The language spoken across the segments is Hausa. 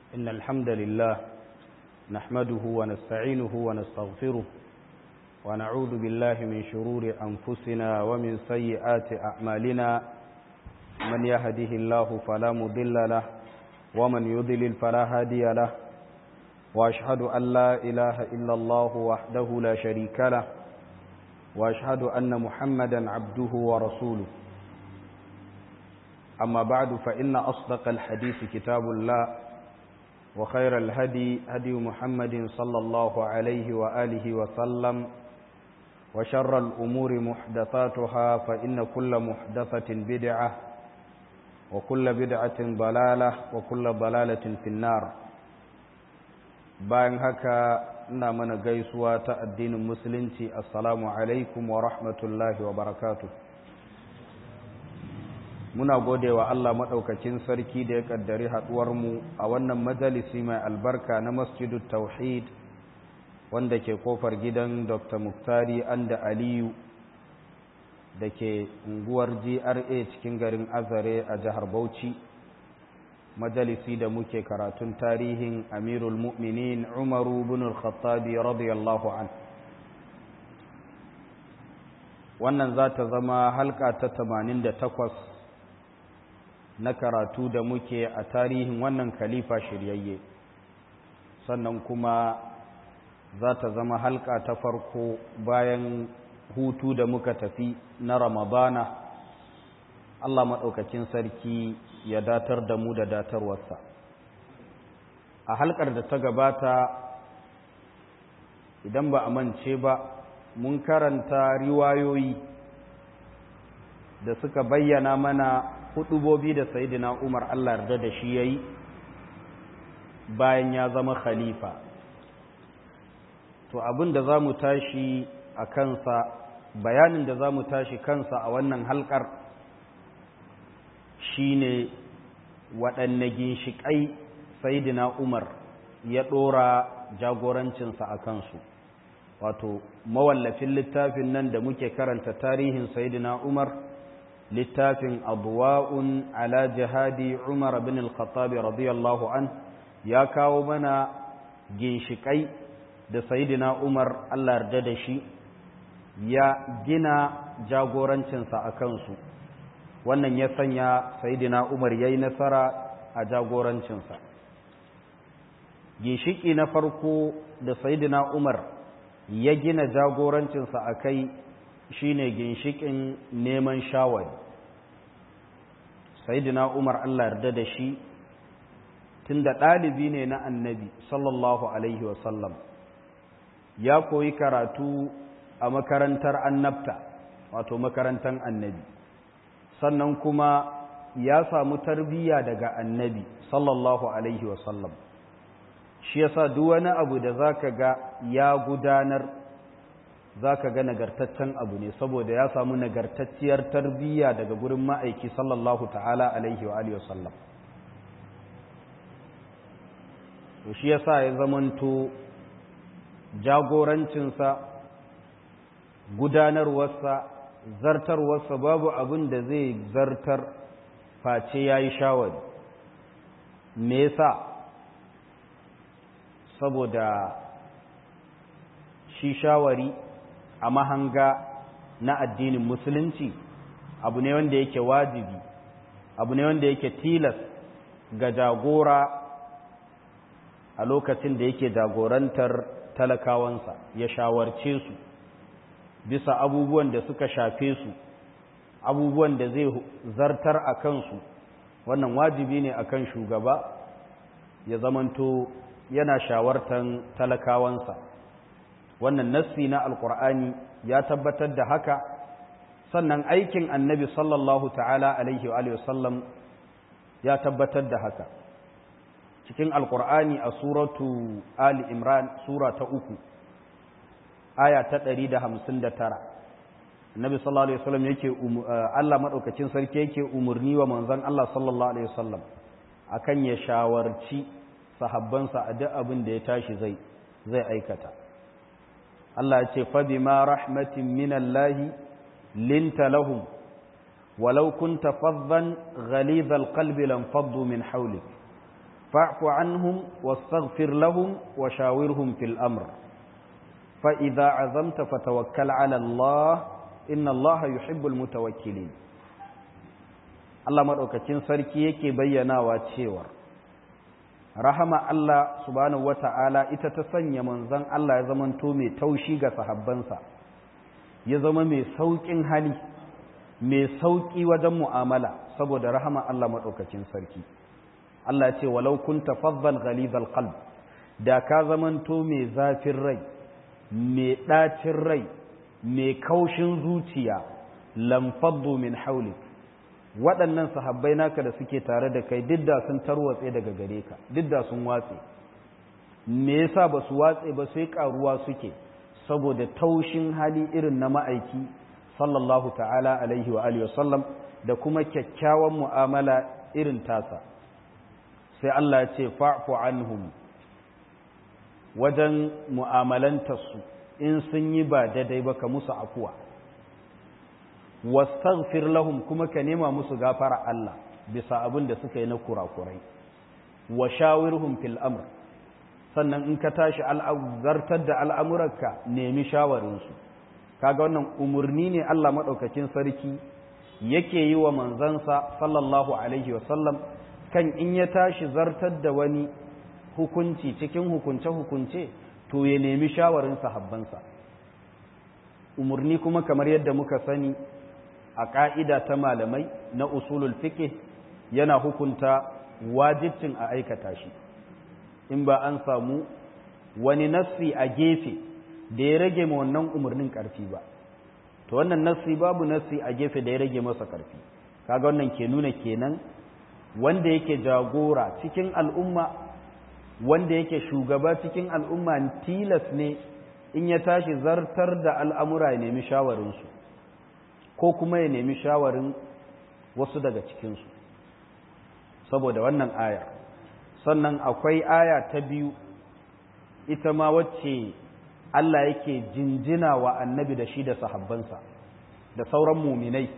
إن الحمد لله نحمده ونستعينه ونستغفره ونعوذ بالله من شرور أنفسنا ومن سيئات أعمالنا من يهده الله فلا مضل له ومن يضلل فلا هادي له وأشهد أن لا إله إلا الله وحده لا شريك له وأشهد أن محمدا عبده ورسوله أما بعد فإن أصدق الحديث كتاب الله وخير الهدي هدي محمد صلى الله عليه وآله وسلم وشر الأمور محدثاتها فإن كل محدثة بدعة وكل بدعة ضلالة وكل ضلالة في النار bayan haka ina mana gaisuwa ta addinin musulunci assalamu alaikum wa rahmatullahi wa barakatuh muna gode wa Allah maɗaukakin sarki da ya ƙaddari haɗuwarmu a wannan majalisi mai albarka na masjidu tauhid wanda ke kofar gidan dr muktari anda aliyu da ke unguwar gra cikin garin azare a jihar bauchi majalisi da muke karatun tarihin amirul mu'minin umaru bin al-khattabi radiyallahu an wannan za ta zama halka ta 88 na karatu da muke a tarihin wannan khalifa shiryayye sannan kuma za ta zama halka ta farko bayan hutu da muka tafi na ramadana Allah maɗaukakin sarki ya datar da mu da datarwarsa a halkar da ta gabata idan ba a mance ba mun karanta riwayoyi da suka bayyana mana hudubobi da sayidina Umar Allah yarda da shi yayi bayan ya zama khalifa to abin da zamu tashi a kansa bayanin da zamu tashi kansa a wannan halkar shine waɗanne ginshiƙai sayidina Umar ya ɗora jagorancinsa a kansu wato mawallafin littafin nan da muke karanta tarihin sayidina Umar littafin abuwa'un ala jihadi umar bin al-khattabi radiyallahu an ya kawo mana ginshiƙai da sayidina umar allah yarda da shi ya gina jagorancinsa a kansu wannan ya sanya sayidina umar ya yi nasara a jagorancinsa ginshiƙi na farko da sayidina umar ya gina jagorancinsa a kai shine ginshikin neman shawari sayyidina Umar Allah yarda da shi tunda ɗalibi ne na annabi sallallahu alaihi wasallam ya koyi karatu a makarantar annabta wato makarantar annabi sannan kuma ya samu tarbiyya daga annabi sallallahu alaihi wasallam shi yasa duk wani abu da zaka ga ya gudanar za ka ga nagartaccen abu ne saboda ya samu nagartacciyar tarbiyya daga gurin ma'aiki sallallahu ta'ala alaihi wa alihi wasallam to shi yasa ya zamanto jagorancinsa gudanarwarsa zartarwarsa babu abin da zai zartar face ya yi shawari me yasa saboda shi shawari a mahanga na addinin musulunci abu ne wanda yake wajibi abu ne wanda yake tilas ga jagora a lokacin da yake jagorantar talakawansa ya shawarce su bisa abubuwan da suka shafe su abubuwan da zai zartar a kansu wannan wajibi ne akan shugaba ya zamanto yana shawartan talakawansa wannan nassi na alkur'ani ya tabbatar da haka sannan aikin annabi sallallahu ta'ala alaihi wa sallam ya tabbatar da haka cikin alkur'ani a suratu ali imran sura ta uku aya ta ɗari da hamsin da tara annabi sallallahu alaihi wasallam yake Allah maɗaukacin sarki yake umarni wa manzon Allah sallallahu alaihi wasallam akan ya shawarci sahabbansa a duk abin da ya tashi zai zai aikata Allah ya ce fa bima rahmatin minallahi linta lahum walau kunta faddan ghalidhal qalbi lam faddu min hawlik fa'fu anhum wastaghfir lahum wa shawirhum fil amr fa idza azamta fatawakkal ala Allah inna Allah yuhibbul mutawakkilin Allah madaukakin sarki yake bayyanawa cewa rahama Allah subhanahu wata'ala ita ta sanya manzon Allah ya zamanto mai taushi ga sahabbansa ya zama mai sauƙin hali mai sauƙi wajen mu'amala saboda rahama Allah maɗaukacin sarki Allah ce walau kunta faddal ghalidhal qalb da ka zamanto mai zafin rai mai ɗacin rai mai kaushin zuciya lam faddu min hawlik waɗannan sahabbai naka da suke tare da kai duk da sun tarwatse daga gare ka duk da sun watse me yasa ba su watse ba sai karuwa suke saboda taushin hali irin na ma'aiki sallallahu ta'ala alaihi wa alihi wasallam da kuma kyakkyawan mu'amala irin tasa sai Allah ya ce fa'fu anhum wajen mu'amalantarsu in sun yi ba daidai ba ka musu afuwa wastaghfir lahum kuma ka nema musu gafara Allah bisa abin da suka yi na kurakurai wa shawirhum fil amr sannan in ka tashi zartar da al'amuranka nemi shawarinsu kaga wannan umarni ne Allah maɗaukakin sarki yake yi wa manzansa sallallahu alaihi wasallam kan in ya tashi zartar da wani hukunci cikin hukunce-hukunce to ya nemi shawarin sahabbansa umarni kuma kamar yadda muka sani a ƙa'ida ta malamai na usulul fiqh yana hukunta wajibcin a aikata shi in ba an samu wani nassi a gefe da ya rage ma wannan umarnin ƙarfi ba to wannan nassi babu nassi a gefe da ya rage masa ƙarfi kaga wannan ke nuna kenan wanda yake jagora cikin al'umma wanda yake shugaba cikin al'umma tilas ne in ya tashi zartar da al'amura ya nemi shawarinsu ko kuma ya nemi shawarin wasu daga cikinsu saboda wannan ayar sannan akwai aya ta biyu ita ma wacce Allah yake jinjina wa annabi da shi da sahabbansa da sauran muminai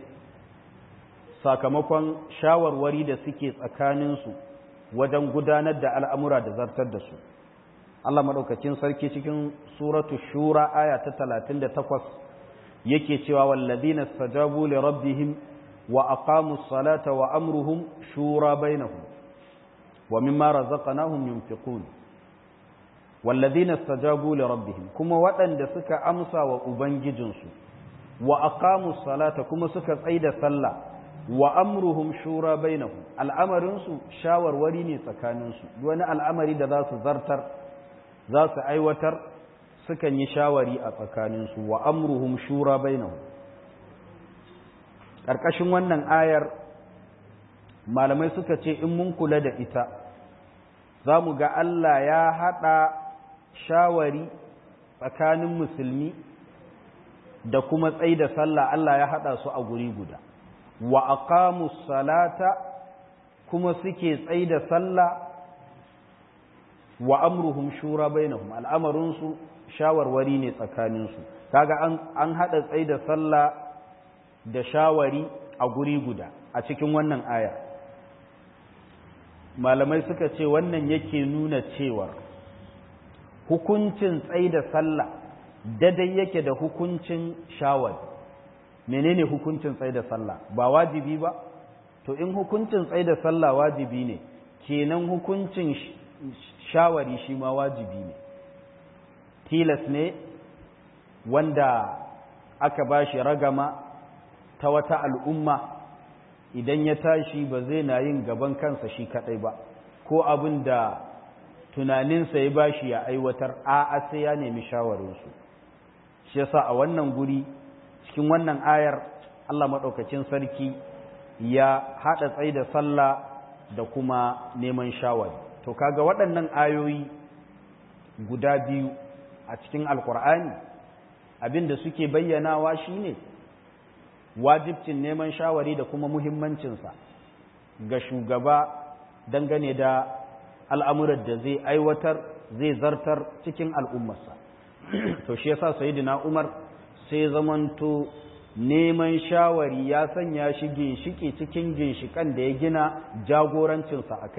sakamakon shawarwari da suke tsakaninsu wajen gudanar da al'amura da zartar da su Allah maɗaukacin sarki cikin suratu shura aya ta talatin da takwas yake cewa wallazina stajabu li rabbihim wa aqamu salata wa amruhum shura bainahum wa mimma razaqnahum yunfiqun wallazina stajabu li rabbihim kuma waɗanda suka amsa wa ubangijinsu wa aqamu salata kuma suka tsaida sallah wa amruhum shura bainahum al'amarin su shawarwari ne tsakanin su wani al'amari da za su zartar za su aiwatar sukan yi shawari a tsakanin su wa amruhum shura bainahum ƙarƙashin wannan ayar malamai suka ce in mun kula da ita za mu ga Allah ya haɗa shawari tsakanin musulmi da kuma tsaye da sallah Allah ya haɗa su a guri guda wa aqamu salata kuma suke tsaye da sallah wa amruhum shura bainahum al'amarin su shawarwari ne tsakanin su kaga an an hada tsaye da sallah da shawari a guri guda a cikin wannan aya malamai suka ce wannan yake nuna cewa hukuncin tsaye da sallah dadai yake da hukuncin shawari menene hukuncin tsaye da sallah ba wajibi ba to in hukuncin tsaye da sallah wajibi ne kenan hukuncin shawari shi ma wajibi ne tilas ne wanda aka ba shi ragama ta wata al'umma idan ya tashi ba zai na yin gaban kansa shi kadai ba ko abin da tunaninsa ya ba shi ya aiwatar a sai ya nemi shawarinsu shi yasa a wannan guri cikin wannan ayar Allah maɗaukacin sarki ya haɗa tsaye da sallah da kuma neman shawari to kaga waɗannan ayoyi guda biyu a cikin alkur'ani abinda suke bayyanawa shine wajibcin neman shawari da kuma muhimmancinsa ga shugaba dangane da al'amuran da zai aiwatar zai zartar cikin al'ummarsa to shi yasa sayyidina umar sai zamanto neman shawari ya sanya shi ginshiki cikin ginshikan da ya gina jagorancinsa a kai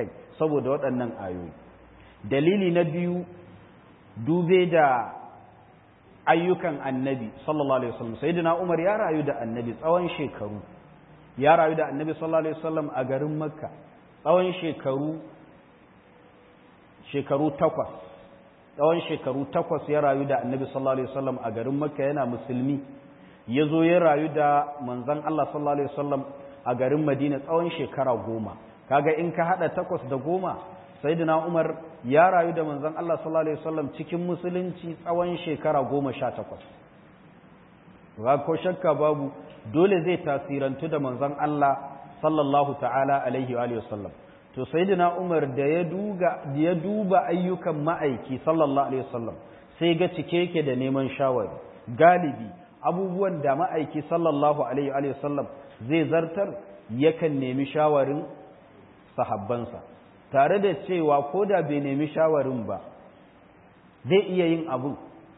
saboda waɗannan ayoyi dalili na biyu dube da ayyukan annabi sallallahu alaihi wasallam sayyidina Umar ya rayu da annabi tsawon shekaru ya rayu da annabi sallallahu alaihi wasallam a garin Makka tsawon shekaru shekaru takwas tsawon shekaru takwas ya rayu da annabi sallallahu alaihi wasallam a garin Makka yana musulmi ya zo ya rayu da manzon Allah sallallahu alaihi wasallam a garin Madina tsawon shekara goma kaga in ka hada takwas da goma sayyidina Umar ya rayu da manzon Allah sallallahu alaihi wasallam cikin musulunci tsawon shekara goma sha takwas ba ko shakka babu dole zai tasirantu da manzon Allah sallallahu ta'ala alaihi wa sallam to sayyidina Umar da ya duga ya duba ayyukan ma'aiki sallallahu alaihi wasallam sai ga cike yake da neman shawari galibi abubuwan da ma'aiki sallallahu alaihi wa sallam zai zartar yakan nemi shawarin sahabbansa tare da cewa ko da bai nemi shawarin ba zai iya yin abu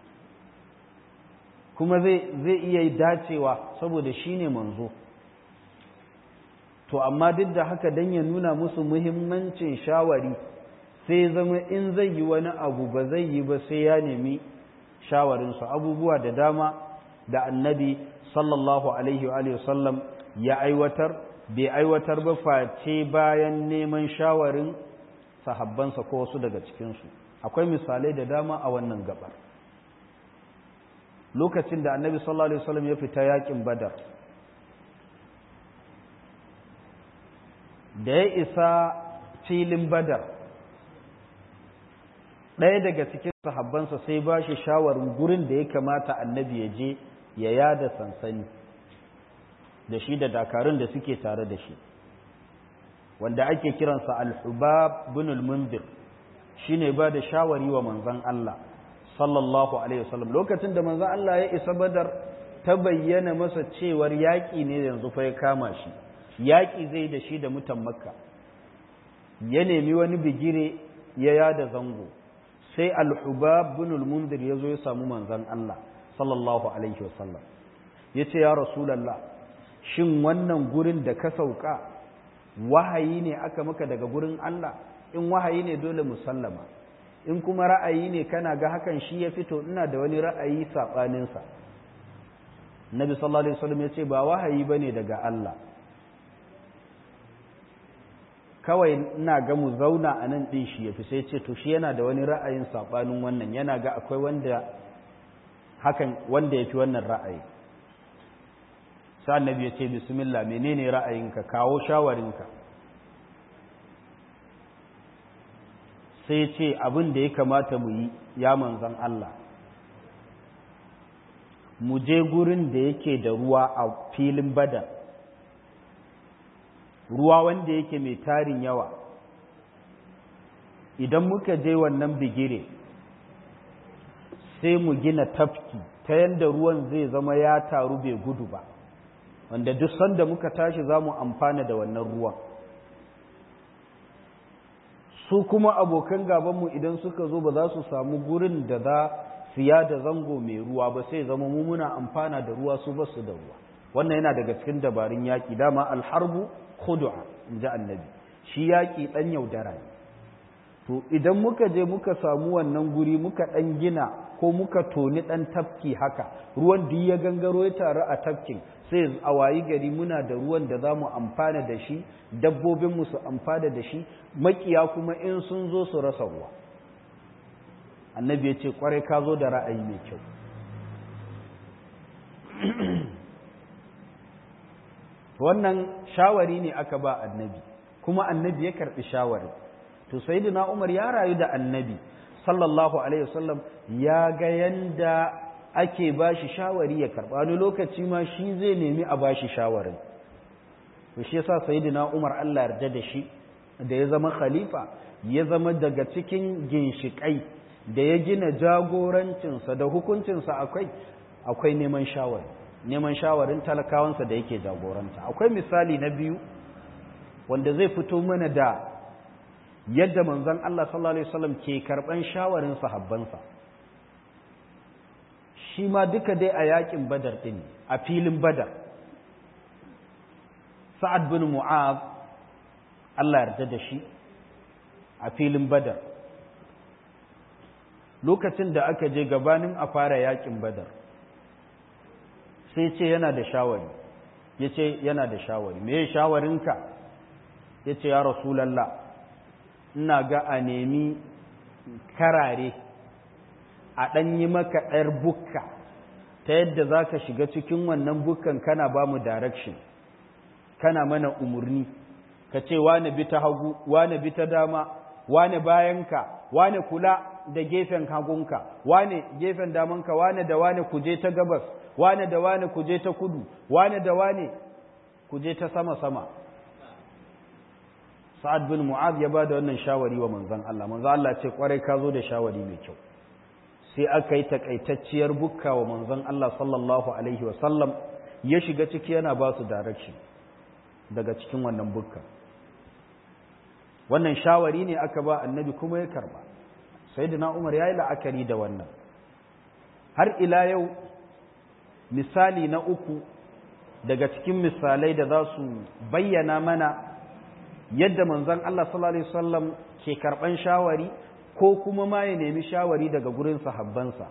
kuma zai iya dacewa saboda shi ne manzo to amma duk da haka don ya nuna musu muhimmancin shawari sai zama in zai yi wani abu ba zai yi ba sai ya nemi shawarinsu abubuwa da dama da annabi sallallahu alaihi wa sallam ya aiwatar bai aiwatar ba face bayan neman shawarin sahabbansa ko wasu daga cikinsu akwai misalai da dama a wannan gabar lokacin da annabi sallallahu alaihi wasallam ya fita yakin badar da ya isa filin badar ɗaya daga cikin sahabbansa sai ba shi shawarin gurin da ya kamata annabi ya je ya yada sansani da shi da dakarun da suke tare da shi wanda ake kiransa al-hubab bin al-mundir shine ba da shawari wa manzon Allah sallallahu alaihi wasallam lokacin da manzon Allah ya isa badar ta bayyana masa cewar yaƙi ne yanzu fa ya kama shi yaƙi zai da shi da mutan makka ya nemi wani bigire ya yada zango sai al-hubab bin al-mundir ya zo ya samu manzon Allah sallallahu alaihi wasallam ya ce ya rasulallah shin wannan gurin da ka sauka wahayi ne aka maka daga gurin Allah in wahayi ne dole musallama in kuma ra'ayi ne kana ga hakan shi ya fito ina da wani ra'ayi saɓaninsa nabi sallallahu alaihi wasallam ya ce ba wahayi ba ne daga Allah kawai ina ga mu zauna a nan ɗin shi ya fi sai ce to shi yana da wani ra'ayin saɓanin wannan yana ga akwai wanda hakan wanda ya fi wannan ra'ayi sai annabi ya ce bismillah menene ra'ayinka kawo shawarinka sai ce abin da ya kamata mu yi ya manzan Allah mu je gurin da yake da ruwa a filin bada ruwa wanda yake mai tarin yawa idan muka je wannan bigire sai mu gina tafki ta yadda ruwan zai zama ya taru bai gudu ba wanda duk sanda muka tashi za mu amfana da wannan ruwan su kuma abokan gabanmu idan suka zo ba za su samu gurin da za su da zango mai ruwa ba sai zama mu muna amfana da ruwa su basu da ruwa wannan yana daga cikin dabarun yaƙi dama alharbu khudu'a in ji annabi shi yaƙi ɗan yaudara ne to idan muka je muka samu wannan guri muka ɗan gina ko muka toni ɗan tafki haka ruwan duk ya gangaro ya taru a tafkin sai a wayi gari muna da ruwan da za mu amfana da shi dabbobinmu su amfana da shi makiya kuma in sun zo su rasa ruwa annabi ya ce kwarai ka zo da ra'ayi mai kyau wannan shawari ne aka ba annabi kuma annabi ya karɓi shawari to sayyidina umar ya rayu da annabi sallallahu alaihi wasallam ya ga yanda ake ba shi shawari ya karɓa wani lokaci ma shi zai nemi a ba shi shawarin to shi yasa sayyidina Umar Allah yarda da shi da ya zama khalifa ya zama daga cikin ginshikai da ya gina jagorancinsa da hukuncinsa akwai akwai neman shawari neman shawarin talakawansa da yake jagoranta akwai misali na biyu wanda zai fito mana da yadda manzon Allah sallallahu alaihi wasallam ke karban shawarin sahabbansa shi ma duka dai a yakin badar ɗin a filin badar sa'ad bin mu'az Allah yarda da shi a filin badar lokacin da aka je gabanin a fara yakin badar sai ce yana da shawari ya ce yana da shawari me shawarinka ya ce ya rasulallah ina ga a nemi karare a ɗan yi maka ɗayar bukka ta yadda za ka shiga cikin wannan bukkan kana ba mu direction kana mana umarni ka ce wane bi ta hagu wane bi ta dama wane bayanka wane kula da gefen hagunka wane gefen damanka wane da wane kuje ta gabas wane da wane kuje ta kudu wane da wane kuje ta sama-sama sa'ad bin mu'az ya ba da wannan shawari wa manzan Allah manzan Allah ce kwarai ka zo da shawari mai kyau sai aka yi takaitacciyar bukka wa manzan Allah sallallahu alaihi wasallam ya shiga ciki yana ba su direction daga cikin wannan bukka wannan shawari ne aka ba annabi kuma ya karba sayyidina umar ya yi la'akari da wannan har ila yau misali na uku daga cikin misalai da za su bayyana mana yadda manzon Allah sallallahu alaihi wasallam ke karban shawari ko kuma ma ya nemi shawari daga gurin sahabbansa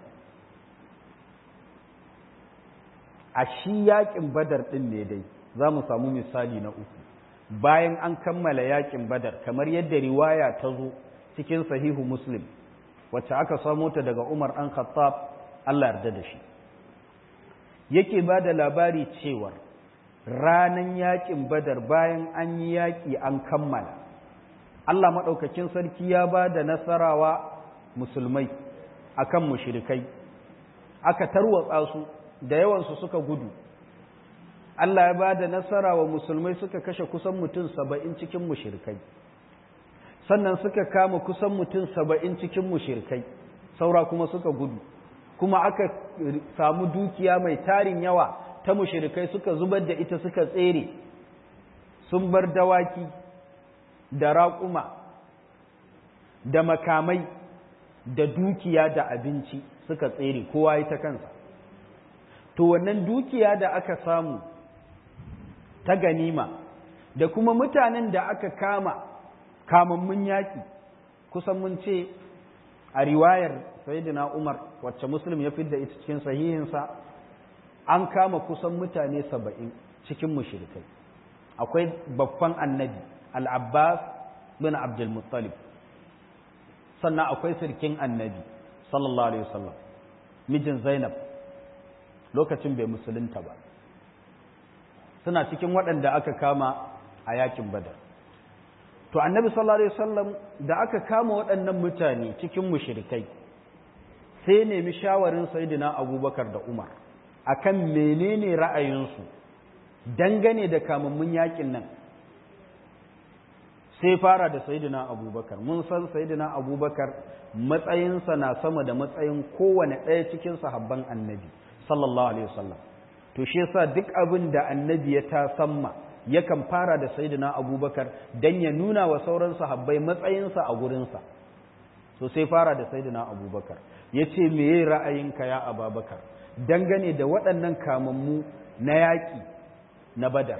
a shi yakin badar din ne dai za mu samu misali na uku bayan an kammala yakin badar kamar yadda riwaya ta zo cikin sahihu muslim wacce aka samo ta daga umar an khattab Allah yarda da shi yake ba da labari cewar ranan yakin badar bayan an yi yaƙi an kammala Allah maɗaukakin sarki ya ba da nasarawa musulmai akan mushrikai aka tarwatsa su da yawansu suka gudu Allah ya ba da nasara wa musulmai suka kashe kusan mutum saba'in cikin mushrikai sannan suka kama kusan mutum saba'in cikin mushrikai saura kuma suka gudu kuma aka samu dukiya mai tarin yawa ta mushrikai suka zubar da ita suka tsere sun bar dawaki da raƙuma da makamai da dukiya da abinci suka tsere kowa yi ta kansa to wannan dukiya da aka samu ta ganima da kuma mutanen da aka kama kamammun yaƙi kusan mun ce a riwayar sayyidina Umar wacce Muslim ya fidda ita cikin sahihinsa an kama kusan mutane saba'in cikin mushrikai akwai babban annabi al-Abbas bin Abdul Muttalib sannan akwai sirkin annabi sallallahu alaihi wasallam mijin Zainab lokacin bai musulunta ba suna cikin waɗanda aka kama a yakin Badar to annabi sallallahu alaihi wasallam da aka kama waɗannan mutane cikin mushrikai sai nemi shawarin sayyidina abubakar da umar akan menene ra'ayinsu dangane da kamammun yakin nan sai fara da sayyidina abubakar mun san sayyidina abubakar matsayinsa na sama da matsayin kowane ɗaya cikin sahabban annabi sallallahu alaihi wasallam to shi yasa duk abin da annabi ya ta samma yakan fara da sayyidina abubakar dan ya nuna wa sauran sahabbai matsayinsa a gurinsa so sai fara da sayyidina abubakar ya ce meye ra'ayinka ya ababakar dangane da waɗannan kamammu na yaƙi na badar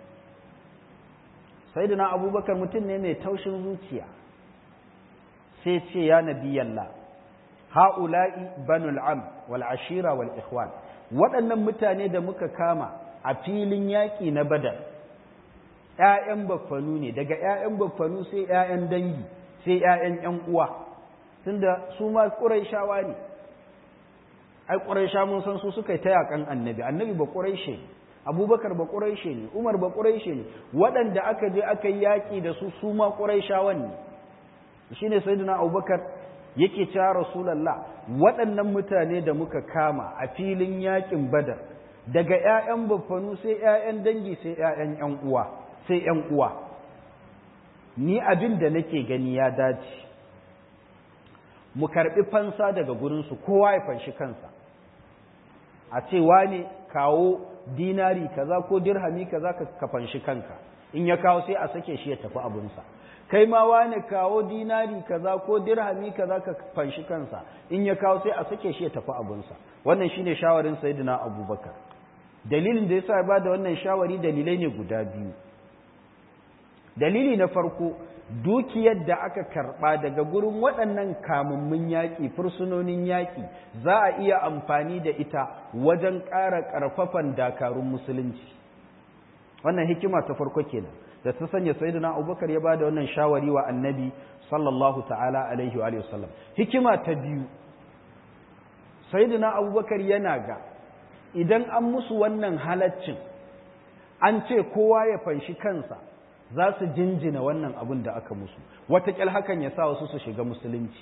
sayyidina abubakar mutum ne mai taushin zuciya sai ce ya nabiyallah ha'ula'i banul am wal ashira wal ikhwan waɗannan mutane da muka kama a filin yaƙi na badar ‘ya'yan baffanu ne daga ‘ya'yan baffanu sai ‘ya'yan dangi sai ‘ya'yan ‘yan uwa tunda su ma ƙuraishawa ne ai ƙuraisha mun san su suka yi ta yaƙan annabi annabi ba ƙuraishe ne abubakar ba ƙuraishe ne umar ba ƙuraishe ne waɗanda aka je aka yi yaƙi da su su ma ƙuraishawan ne shi ne sayyidina abubakar yake cewa rasulallah waɗannan mutane da muka kama a filin yaƙin badar daga ‘ya'yan baffanu sai ‘ya'yan dangi sai ‘ya'yan ‘yan uwa sai ‘yan uwa, ni abin da nake gani ya dace, mu karɓi fansa daga gurinsu kowa ya fanshi kansa, a ce wane kawo dinari kaza ko dirhami kaza ka fanshi kanka, in ya kawo sai a sake shi ya tafi abinsa. Kai ma wane kawo dinari kaza ko dirhami kaza ka fanshi kansa, in ya kawo sai a sake shi ya tafi abinsa. Wannan shine shawarin Sayyidina Abubakar. Dalilin da yasa ya ba da wannan shawari dalilai ne guda biyu. dalili na farko dukiyar da aka karɓa daga gurin waɗannan kamammun yaƙi fursunonin yaƙi za a iya amfani da ita wajen ƙara ƙarfafan dakarun musulunci wannan hikima ta farko kenan da ta sanya sayyidina abubakar ya ba da wannan shawari wa annabi sallallahu ta'ala alaihi wa sallam hikima ta biyu sayyidina abubakar yana ga idan an musu wannan halaccin an ce kowa ya fanshi kansa za su jinjina wannan abin da aka musu wataƙil hakan ya sa wasu su shiga musulunci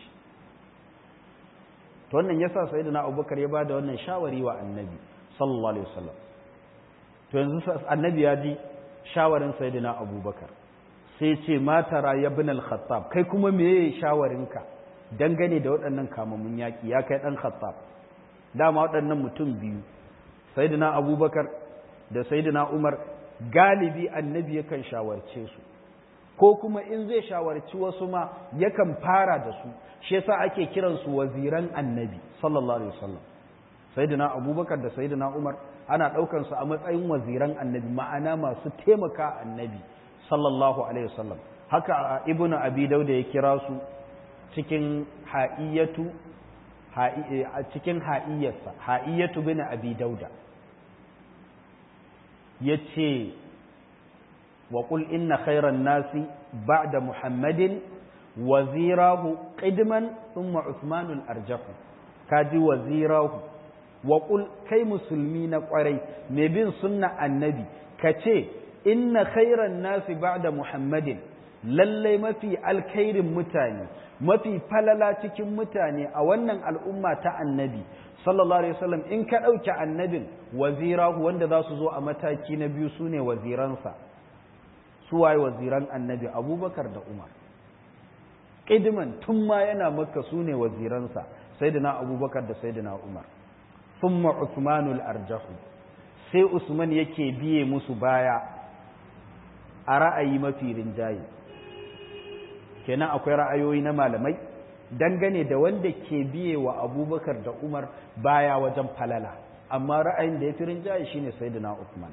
to wannan ya sa sayyidina abubakar ya ba da wannan shawari wa annabi sallallahu alaihi wasallam to yanzu annabi ya ji shawarin sayyidina abubakar sai ce matara ya bin al-khattab kai kuma me shawarinka dangane da waɗannan kamamun yaƙi ya kai ɗan khattab dama waɗannan mutum biyu sayyidina abubakar da sayyidina umar galibi annabi yakan shawarce su ko kuma in zai shawarci wasu ma yakan fara da su shi yasa ake kiransu waziran annabi sallallahu alaihi wasallam sayyidina abubakar da sayyidina umar ana ɗaukar su a matsayin waziran annabi ma'ana masu taimaka annabi sallallahu alaihi wasallam haka ibnu abi dauda ya kira su cikin ha'iyatu cikin ha'iyarsa ha'iyatu bin abi dauda yace wa qul inna khayran nasi ba'da muhammadin wazirahu qidman thumma usmanul arjahu kaji wazirahu wa qul kai musulmi na kwarai mai bin sunna annabi kace inna khayran nasi ba'da muhammadin lallai mafi alkhairin mutane mafi falala cikin mutane a wannan al'umma ta annabi sallallahu alaihi wasallam in ka ɗauki annabin wazirahu wanda za su zo a mataki na biyu su ne waziransa su waye waziran annabi abubakar da umar ƙidiman tun ma yana maka su ne waziransa sai da abubakar da sai da umar thumma usmanul arjahu sai usman yake biye musu baya a ra'ayi mafi rinjaye kenan akwai ra'ayoyi na malamai dangane da wanda ke biye wa abubakar da umar baya wajen falala amma ra'ayin da ya fi rinjaye shine sayyidina Uthman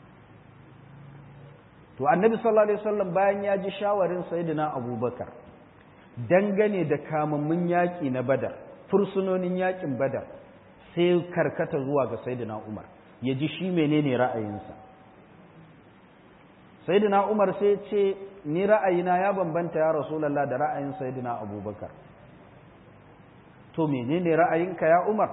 to annabi sallallahu alaihi wasallam bayan ya ji shawarin sayyidina abubakar dangane da kamammun yaƙi na badar fursunonin yaƙin badar sai karkata zuwa ga sayyidina umar ya ji shi menene ra'ayinsa sayyidina umar sai ce ni ra'ayina ya bambanta ya rasulullah da ra'ayin sayyidina abubakar to menene ra'ayinka ya umar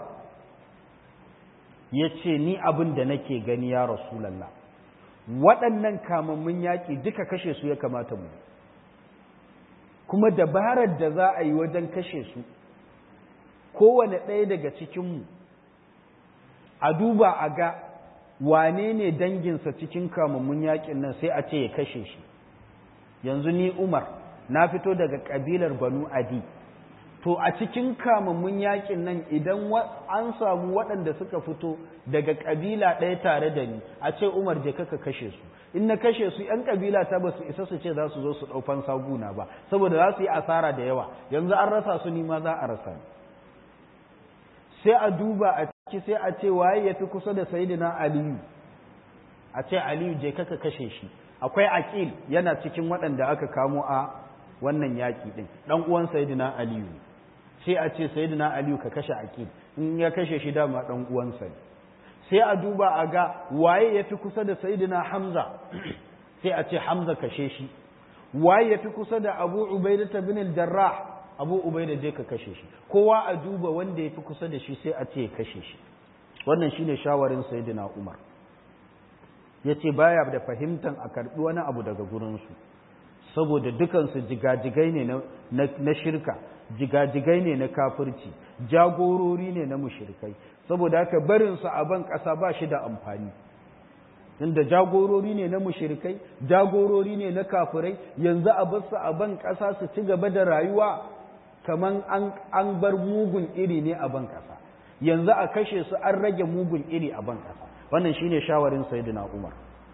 ya ce ni abin da nake gani ya rasulallah waɗannan kamammun yaƙi duka kashe su ya kamata mu kuma dabarar da za a yi wajen kashe su kowane ɗaya daga cikinmu a duba a ga wane ne danginsa cikin kamammun yaƙin nan sai a ce ya kashe shi yanzu ni umar na fito daga ƙabilar banu adi to a cikin kamammun yakin nan idan an samu waɗanda suka fito daga ƙabila ɗaya tare da ni a ce umar je kaka kashe su in na kashe su ‘yan ƙabila ta ba su isa su ce za su zo su ɗaufan saguna ba saboda za su yi asara da yawa yanzu an rasa su ni ma za a rasa ni sai a duba a ciki sai a ce waye ya fi kusa da sayidina aliyu a ce aliyu je kaka kashe shi akwai aqil yana cikin waɗanda aka kamo a wannan yaƙi ɗin ɗan uwan sayidina aliyu sai a ce sayidina aliyu ka kashe aqil in ya kashe shi dama ɗan uwansa ne sai a duba a ga waye ya fi kusa da sayidina hamza sai a ce hamza kashe shi waye ya fi kusa da abu ubaida ta bin jarrah abu ubaida je ka kashe shi kowa a duba wanda ya fi kusa da shi sai a ce ya kashe shi wannan shine shawarin sayidina umar ya ce baya da fahimtan a karɓi wani abu daga gurinsu saboda dukansu jigajigai ne na shirka jigajigai ne na kafirci jagorori ne na mushirkai saboda haka barinsu a ban ƙasa ba shi da amfani inda jagorori ne na mushirkai jagorori ne na kafirai yanzu a basu a ban ƙasa su ci gaba da rayuwa kamar an bar mugun iri ne a ban ƙasa yanzu a kashe su an rage mugun iri a ban ƙasa wannan shine shawarin sayyidina Umar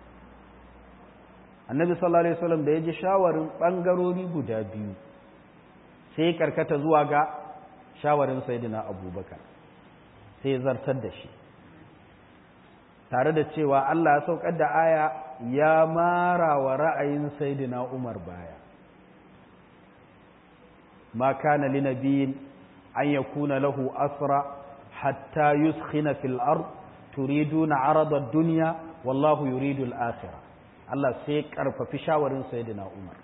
annabi sallallahu alaihi wasallam da ya ji shawarin bangarori guda biyu sai karkata zuwa ga shawarin sayyidina Abubakar sai zartar da shi tare da cewa Allah ya saukar da aya ya mara wa ra'ayin sayyidina Umar baya ma kana linabiyin an yakuna lahu asra hatta yuskhina fil ard turiduna arada ad-dunya wallahu yuridu al-akhirah Allah sai karfafi shawarin sayyidina Umar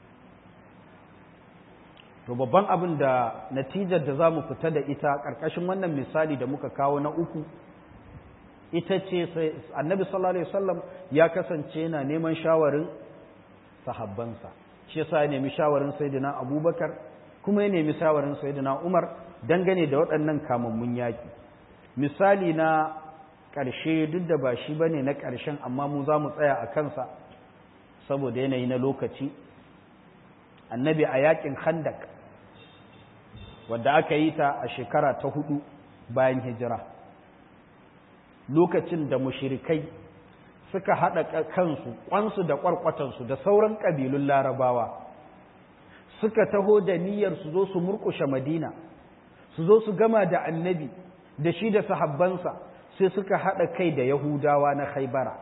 to babban abin da natijar da zamu fita da ita karkashin wannan misali da muka kawo na uku ita ce sai annabi sallallahu alaihi wasallam ya kasance yana neman shawarin sahabbansa shi yasa ya nemi shawarin sayyidina Abubakar kuma ya nemi shawarin sayyidina Umar dangane da waɗannan kamammun yaki misali na ƙarshe duk da ba shi bane na ƙarshen amma mu za mu tsaya a kansa saboda yanayi na lokaci annabi a yakin khandak wadda aka yi ta a shekara ta hudu bayan hijira lokacin da mushirikai suka haɗa kansu ƙwansu da ƙwarƙwatansu da sauran ƙabilun larabawa suka taho da niyyar su zo su murƙushe madina su zo su gama da annabi da shi da sahabbansa sai suka haɗa kai da yahudawa na khaibara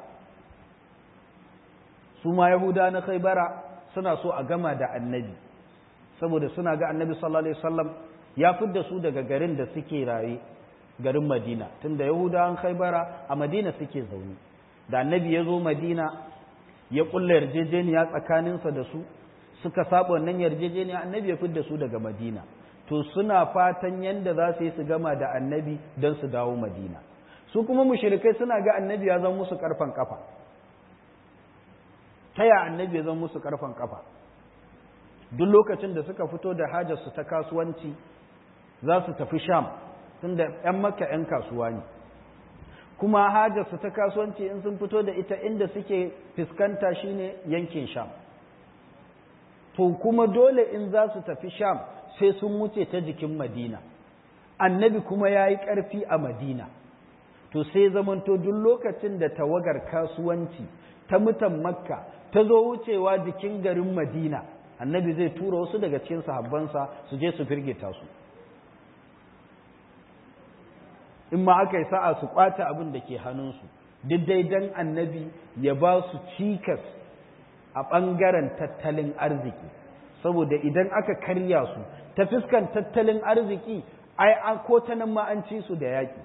su ma yahudawa na khaibara suna so a gama da annabi saboda suna ga annabi sallallahu alaihi wasallam ya fidda su daga garin da suke raye garin madina tunda yahudawan khaibara a madina suke zaune da annabi ya zo madina ya kulla yarjejeniya tsakaninsa da su suka saba wannan yarjejeniya annabi ya fidda su daga madina to suna fatan yanda za su yi su gama da annabi don su dawo madina su kuma mushrikai suna ga annabi ya zama musu karfan kafa taya annabi ya zama musu karfan kafa duk lokacin da suka fito da hajarsu ta kasuwanci za su tafi sham tunda 'yan makka 'yan kasuwa ne kuma hajarsu ta kasuwanci in sun fito da ita inda suke fuskanta shine yankin sham to kuma dole in za su tafi sham sai sun wuce ta jikin madina annabi kuma ya yi ƙarfi a madina to sai zamanto duk lokacin da tawagar kasuwanci ta mutan makka ta zo wucewa jikin garin madina annabi zai tura wasu daga cikin sahabbansa su je su firgita su in ma aka yi sa'a su kwata abin da ke hannunsu duk dai dan annabi ya ba su cikas a ɓangaren tattalin arziki saboda idan aka karya su ta fuskan tattalin arziki ai an ko ta nan ma an ci su da yaƙi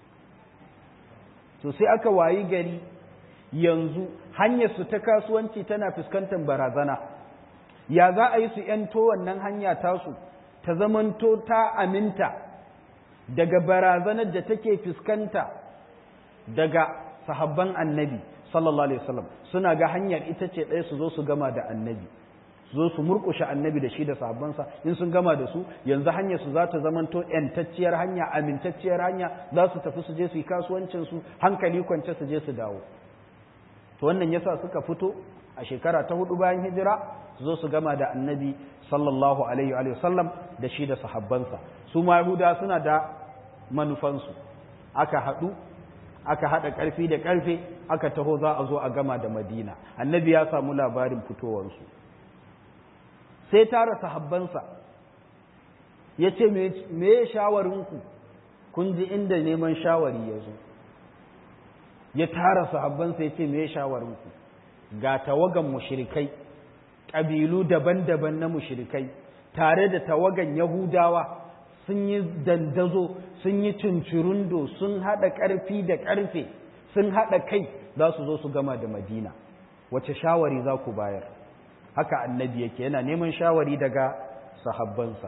to sai aka wayi gari yanzu hanyar su ta kasuwanci tana fuskantar barazana ya za a yi su ‘yanto wannan hanya tasu ta zamanto ta aminta daga barazanar da take fuskanta daga sahabban annabi sallallahu alaihi wasallam suna ga hanyar ita ce ɗaya su zo su gama da annabi su zo su murƙushe annabi da shi da sahabbansa in sun gama da su yanzu hanyar su za ta zamanto ‘yantacciyar hanya amintacciyar hanya za su tafi su je su yi kasuwancin su hankali kwance su je su dawo to wannan yasa suka fito a shekara ta hudu bayan hijira su zo su gama da annabi sallallahu alaihi wa sallam da shi da sahabbansa su ma yahuda suna da manufansu aka haɗu aka haɗa ƙarfi da ƙarfe aka taho za a zo a gama da madina annabi ya samu labarin fitowarsu sai tara sahabbansa ya ce me ya shawarinku kun ji inda neman shawari ya zo ya tara sahabbansa ya ce me ya shawarinku ga tawagan mushrikai ƙabilu daban-daban na mushrikai tare da tawagan yahudawa sun yi dandazo sun yi cincirundo sun haɗa ƙarfi da ƙarfe sun haɗa kai za su zo su gama da madina wace shawari za ku bayar haka annabi yake yana neman shawari daga sahabbansa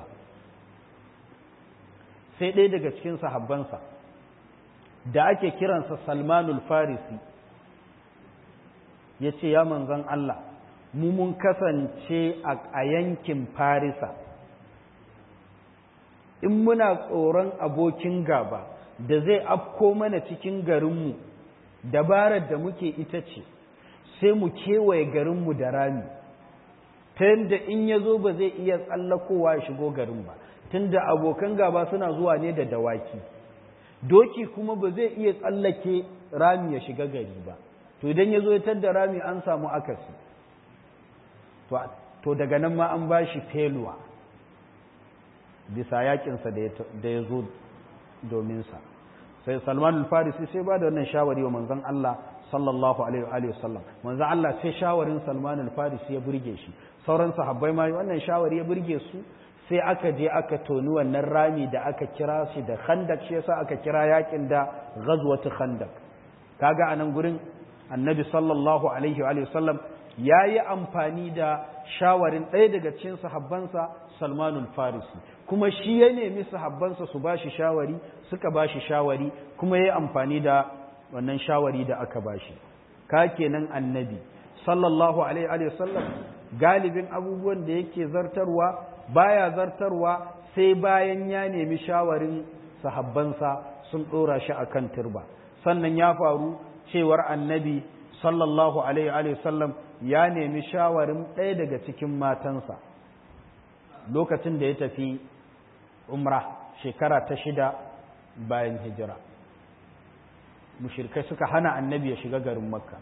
sai ɗaya daga cikin sahabbansa da ake kiransa salmanul farisi ya ce ya manzan Allah mu mun kasance a yankin farisa in muna tsoron abokin gaba da zai afko mana cikin garinmu dabarar da muke ita ce sai mu kewaye garinmu da rami ta yadda in ya zo ba zai iya tsallakowa ya shigo garin ba tunda abokan gaba suna zuwa ne da dawaki doki kuma ba zai iya tsallake rami ya shiga gari ba to idan ya zo ya tadda rami an samu akasi to daga nan ma an ba shi feluwa bisa yakinsa da ya zo dominsa sai salman al-farisi sai ba da wannan shawari wa manzon Allah sallallahu alaihi wa sallam manzon Allah sai shawarin salman al-farisi ya burge shi sauran sahabbai ma wannan shawari ya burge su sai aka je aka toni wannan rami da aka kira shi da khandak shi yasa aka kira yakin da ghazwatu khandak kaga anan gurin annabi sallallahu alaihi wa sallam yayi amfani da shawarin ɗaya daga cikin sahabbansa Salmanul Farisi kuma shi ya nemi sahabbansa su bashi shawari suka bashi shawari kuma yayi amfani da wannan shawari da aka bashi ka kenan annabi sallallahu alaihi wa sallam galibin abubuwan da yake zartarwa baya zartarwa sai bayan ya nemi shawarin sahabbansa sun ɗora shi a kan turba sannan ya faru cewar annabi sallallahu alaihi sallam ya nemi shawarin ɗaya daga cikin matansa lokacin da ya tafi umra shekara ta shida bayan hijira mushirkai suka hana annabi ya shiga garin makka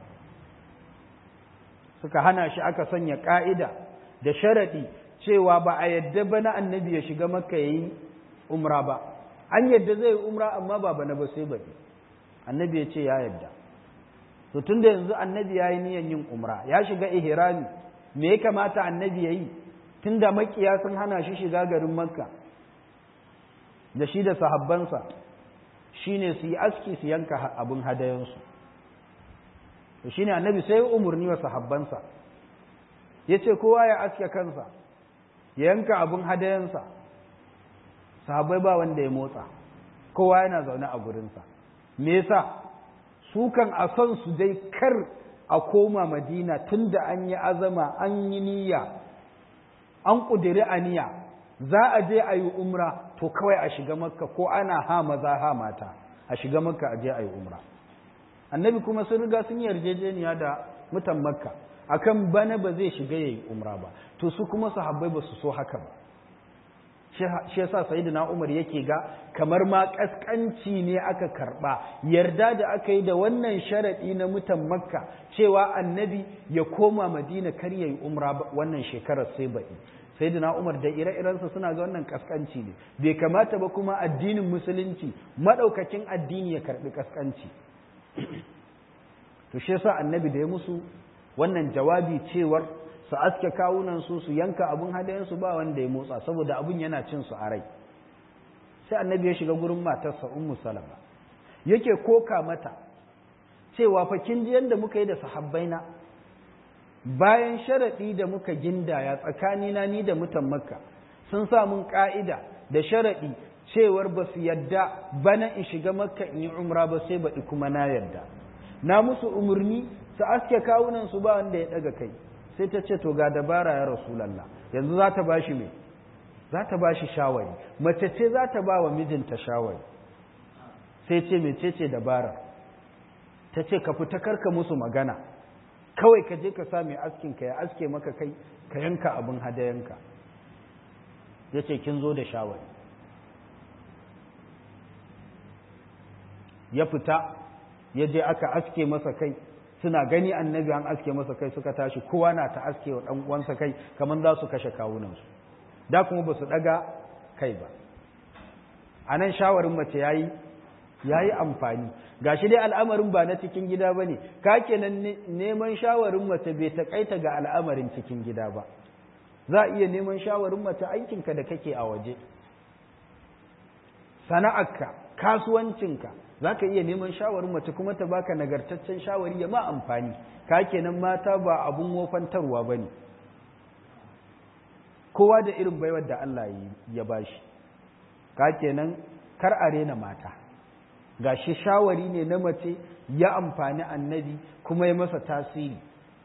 suka hana shi aka sanya ƙa'ida da sharaɗi cewa ba a yadda ba na annabi ya shiga makka ya yi umra ba an yadda zai yi umra amma ba bana ba sai baɗi annabi ya ce ya yadda to tun da yanzu annabi ya yi niyan yin umra ya shiga ihrami me ya kamata annabi ya yi tun da makiya sun hana shi shiga garin makka da shi da sahabbansa shine su yi aski su yanka abin hadayensu to shine annabi sai umarni wa sahabbansa ya ce kowa ya aske kansa ya yanka abin hadayensa sahabbai ba wanda ya motsa kowa yana zaune a gurinsa me yasa su kan a son su dai kar a koma madina tunda an yi azama an yi niyya an ƙudiri aniya za a je a yi umra to kawai a shiga makka ko ana ha maza ha mata a shiga makka a je a yi umra annabi kuma sun riga sun yarjejeniya da mutan makka akan bana ba zai shiga yayi umra ba to su kuma sahabbai ba su so haka ba shi yasa sayyidina Umar yake ga kamar ma kaskanci ne aka karba yarda da aka yi da wannan sharadi na mutan makka cewa annabi ya koma madina kar yayi umra wannan shekarar sai baɗi sayyidina Umar da ire-irensa suna ga wannan kaskanci ne bai kamata ba kuma addinin musulunci madaukakin addini ya karbi kaskanci to shi yasa annabi da ya musu wannan jawabi cewar su aske kawunan su su yanka abun hadayen su ba wanda ya motsa saboda abun yana cin su a rai sai annabi ya shiga gurin matarsa ummu salama yake koka mata cewa fa kin ji yanda muka yi da sahabbaina bayan sharadi da muka gindaya tsakanina ni da mutan makka sun sa mun ka'ida da sharadi cewar ba su yadda bana in shiga makka in yi umra ba sai baɗi kuma na yadda na musu umarni su aske kawunan su ba wanda ya ɗaga kai sai ta ce to ga dabara ya rasulallah yanzu za ta bashi me za ta bashi shawari mace ce za ta ba wa mijinta shawari sai ce mece ce dabara ta ce ka fita karka musu magana kawai ka je ka sa mai askin ka ya aske maka kai ka yanka abin hadayanka ya ce kin zo da shawari ya fita ya je aka aske masa kai suna gani annabi an aske masa kai suka tashi kowa na ta aske wa ɗan uwansa kai kamar za su kashe kawunansu da kuma ba su ɗaga kai ba a nan shawarin mace ya yi ya yi amfani ga shi dai al'amarin ba na cikin gida ba ne ka kenan neman shawarin mace bai taƙaita ga al'amarin cikin gida ba za a iya neman shawarin mace aikinka da kake a waje sana'arka kasuwancinka za ka iya neman shawarin mace kuma ta baka nagartaccen shawari ya ma amfani ka kenan mata ba abun wofantarwa ba ne kowa da irin baiwar da Allah ya bashi ka kenan kar a rena mata ga shi shawari ne na mace ya amfani annabi kuma ya masa tasiri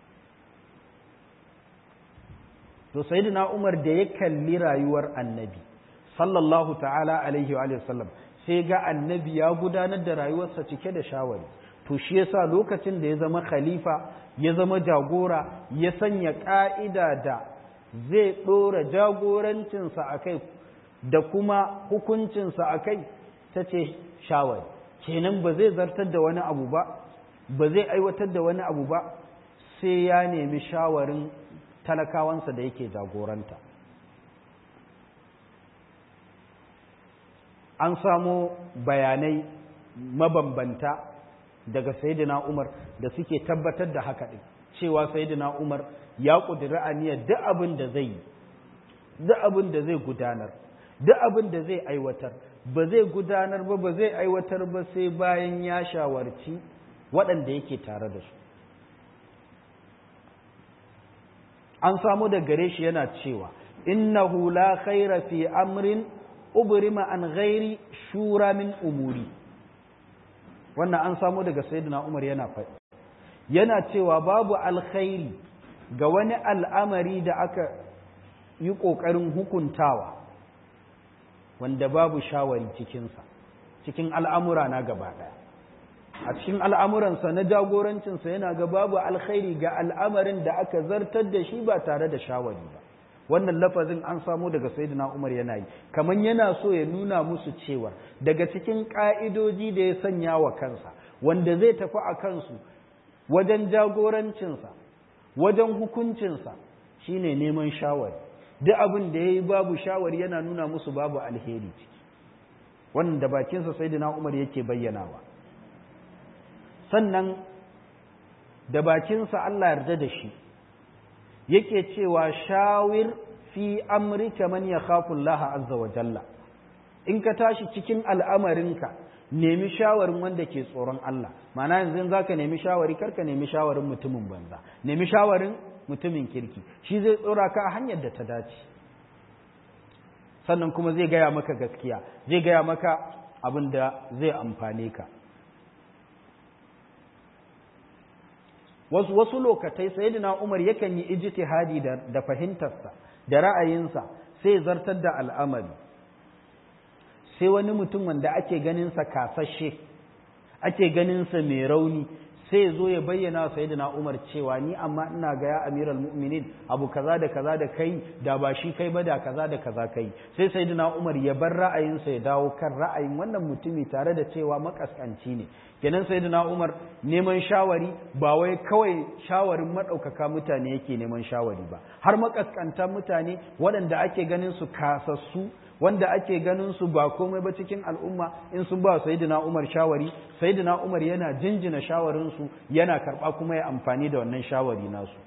to sayyidina Umar da ya kalli rayuwar annabi sallallahu ta'ala alaihi wa sallam sai ga annabi ya gudanar da rayuwarsa cike da shawari to shi yasa lokacin da ya zama khalifa ya zama jagora ya sanya ka'ida da zai ɗora jagorancinsa a kai da kuma hukuncinsa a kai ta ce shawari kenan ba zai zartar da wani abu ba ba zai aiwatar da wani abu ba sai ya nemi shawarin talakawansa da yake jagoranta an samo bayanai mabambanta daga sayidina umar da suke tabbatar da haka ɗin cewa sayidina umar ya ƙudiri aniyar duk abin da zai yi duk abin da zai gudanar duk abin da zai aiwatar ba zai gudanar ba ba zai aiwatar ba sai bayan ya shawarci waɗanda yake tare da su an samu da gare shi yana cewa innahu la khaira fi amrin ubrima an ghairi shura min umuri wannan an samu daga sayyidina Umar yana faɗi yana cewa babu alkhairi ga wani al'amari da aka yi ƙoƙarin hukuntawa wanda babu shawari cikinsa cikin al'amura na gaba ɗaya a cikin al'amuransa na jagorancinsa yana ga babu alkhairi ga al'amarin da aka zartar da shi ba tare da shawari ba wannan lafazin an samu daga sayyidina Umar yana yi kamar yana so ya nuna musu cewa daga cikin ka'idoji da ya sanya wa kansa wanda zai tafi a kansu wajen jagorancinsa wajen hukuncinsa shine neman shawari duk abin da ya yi babu shawari yana nuna musu babu alheri ciki wannan da bakinsa sayyidina Umar yake bayyanawa sannan da bakinsa Allah yarda da shi yake cewa shawir fi amrika man yakhafu Allah azza wa jalla in ka tashi cikin al'amarinka nemi shawarin wanda ke tsoron Allah ma'ana yanzu zaka nemi shawari karka nemi shawarin mutumin banza nemi shawarin mutumin kirki shi zai tsora ka a hanyar da ta dace sannan kuma zai gaya maka gaskiya zai gaya maka abin da zai amfane ka wasu wasu lokatai sayyidina Umar yakan yi ijtihadi da, da fahimtarsa da ra'ayinsa sai zartar da al'amari sai wani mutum wanda ake ganin sa kasashe ake ganin sa mai rauni sai zo ya bayyana sayyidina Umar cewa ni amma ina ga ya amiral mu'minin abu kaza da kaza da kai da ba shi kai ba da kaza da kaza kai sai sayyidina Umar ya bar ra'ayinsa ya dawo kan ra'ayin wannan mutumi tare da cewa makaskanci ne kenan sayyidina Umar neman shawari ba wai kawai shawarin madaukaka mutane yake neman shawari ba har makaskantan mutane waɗanda ake ganin su kasassu wanda ake ganin su ba komai ba cikin al'umma in sun ba sayyidina Umar shawari sayyidina Umar yana jinjina shawarin su yana karba kuma ya amfani da wannan shawari nasu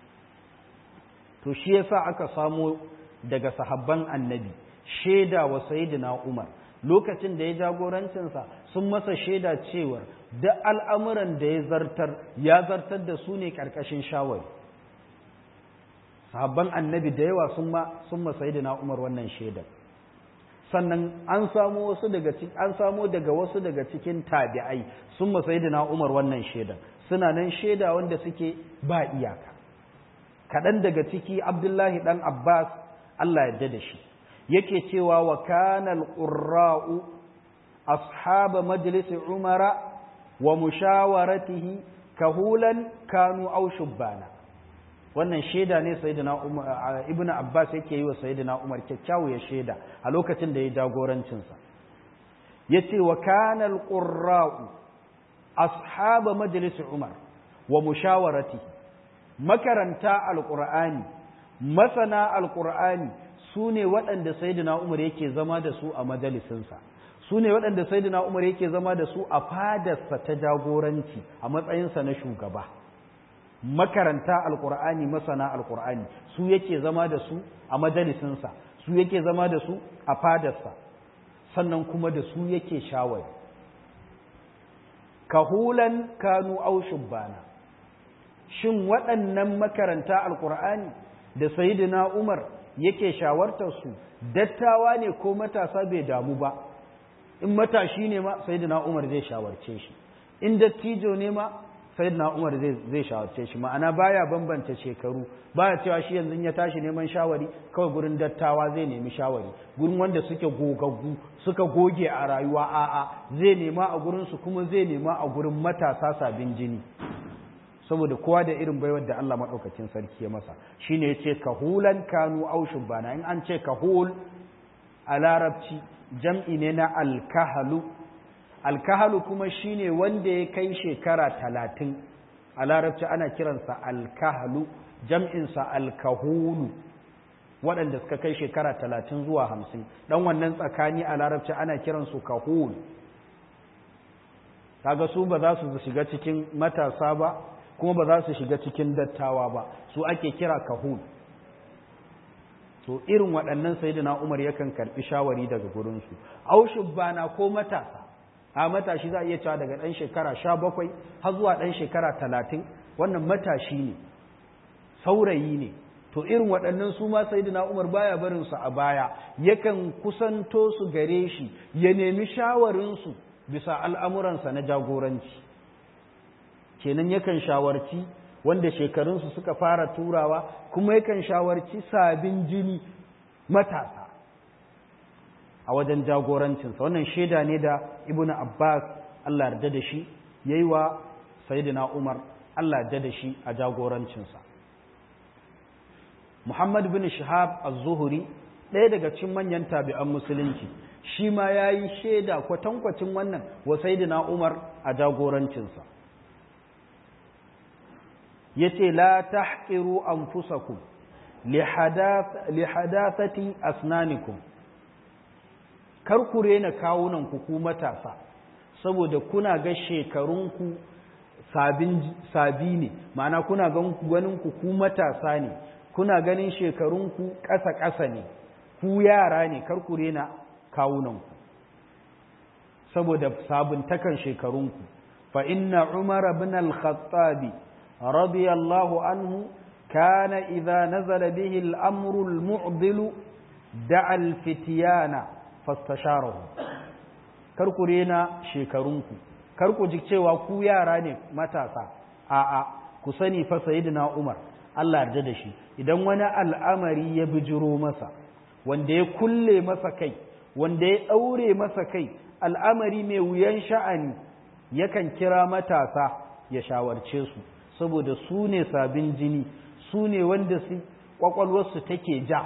to shi yasa aka samo daga sahabban annabi sheda wa sayyidina Umar lokacin da ya jagorancinsa sun masa shaida cewar da al'amuran da ya zartar ya zartar da su ne ƙarƙashin shawari sahabban annabi da yawa sun ma sun ma sayyidina Umar wannan shaidar sannan an samu wasu daga cikin an samu daga wasu daga cikin tabi'ai sun ma sayyidina Umar wannan shaidar suna nan shaida wanda suke ba iyaka kaɗan daga ciki Abdullahi dan Abbas Allah ya da shi yake cewa wa kana al-qurra'u ashab majlis umara wa mushawaratihi kahulan kanu aw shubbana wannan shaida ne sayyidina ibnu abbas yake yi wa sayyidina umar kyakkyawu ya shaida a lokacin da ya jagorancin sa yace wa kana al-qurra'u ashab majlis umar wa mushawaratihi makaranta al-qur'ani masana al-qur'ani su ne waɗanda saidina umar yake zama da su a majalisinsa su ne waɗanda saidina umar yake zama da su a fadarsa ta jagoranci a matsayinsa na shugaba makaranta alkur'ani masana alkur'ani su yake zama da su a majalisinsa su yake zama da su a fadarsa sannan kuma da su yake shawari kahulan kanu au shubbana shin waɗannan makaranta alkur'ani da saidina umar yake shawartar su dattawa ne ko matasa bai damu ba in matashi ne ma sayyidina Umar zai shawarce shi in dattijo ne ma sayyidina Umar zai zai shawarce shi ma'ana baya bambanta shekaru baya cewa shi yanzu ya tashi neman shawari kawai gurin dattawa zai nemi shawari gurin wanda suke gogaggu suka goge a rayuwa a'a zai nema a gurin su kuma zai nema a gurin matasa sabin jini saboda kowa da irin baiwar da Allah maɗaukacin sarki ya masa shine ya ce kahulan kanu au shubbana in an ce kahul a larabci jam'i ne na alkahalu alkahalu kuma shine wanda ya kai shekara talatin a larabci ana kiransa alkahalu jam'insa alkahulu waɗanda suka kai shekara talatin zuwa hamsin ɗan wannan tsakani a larabci ana kiransu kahul kaga su ba za su shiga cikin matasa ba kuma ba za su shiga cikin dattawa ba su ake kira kahul to irin waɗannan sayyidina Umar yakan karɓi shawari daga gurinsu au shubbana ko matasa a matashi za a iya cewa daga ɗan shekara sha bakwai har zuwa ɗan shekara talatin wannan matashi ne saurayi ne to irin waɗannan su ma sayyidina Umar baya barin su a baya yakan kusanto su gare shi ya nemi shawarinsu bisa al'amuransa na jagoranci kenan yakan shawarci wanda shekarunsu suka fara turawa kuma yakan shawarci sabin jini matasa a wajen jagorancinsa wannan shaida ne da ibnu abbas Allah yarda da shi yayi wa sayyidina umar Allah yarda da shi a jagorancinsa muhammad bin shihab az-zuhri ɗaya daga cikin manyan tabi'an musulunci shi ma yayi shaida kwatankwacin wannan wa sayyidina umar a jagorancinsa yace la tahqiru anfusakum li hadathati asnanikum kar ku rena kawunan ku ku matasa saboda kuna ga shekarunku sabin sabi ne ma'ana kuna ganin ku ku matasa ne kuna ganin shekarunku ƙasa ƙasa ne ku yara ne kar ku rena kawunanku saboda sabuntakan shekarunku fa inna umar ibn al-khattabi رضي الله عنه كان إذا نزل به الأمر المعضل دعا الفتيان فاستشاره karku rena shekarunku karku ji cewa ku yara ne matasa a'a ku sani fa sayyidina Umar Allah yarda da shi idan wani al'amari ya bijiro masa wanda ya kulle masa kai wanda ya daure masa kai al'amari mai wuyan sha'ani yakan kira matasa ya shawarce su saboda su ne sabin jini su ne wanda su kwakwalwarsu take ja